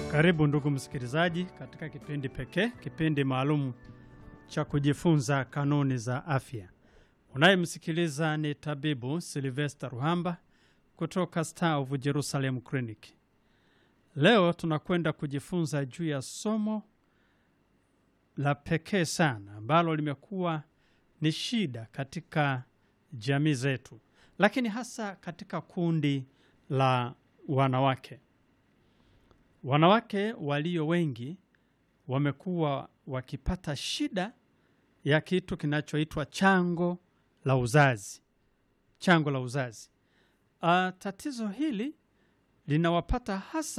Karibu ndugu msikilizaji, katika kipindi pekee, kipindi maalum cha kujifunza kanuni za afya. Unayemsikiliza ni tabibu Silvester Ruhamba kutoka Star of Jerusalem Clinic. Leo tunakwenda kujifunza juu ya somo la pekee sana ambalo limekuwa ni shida katika jamii zetu, lakini hasa katika kundi la wanawake. Wanawake walio wengi wamekuwa wakipata shida ya kitu kinachoitwa chango la uzazi. Chango la uzazi. Uh, tatizo hili linawapata hasa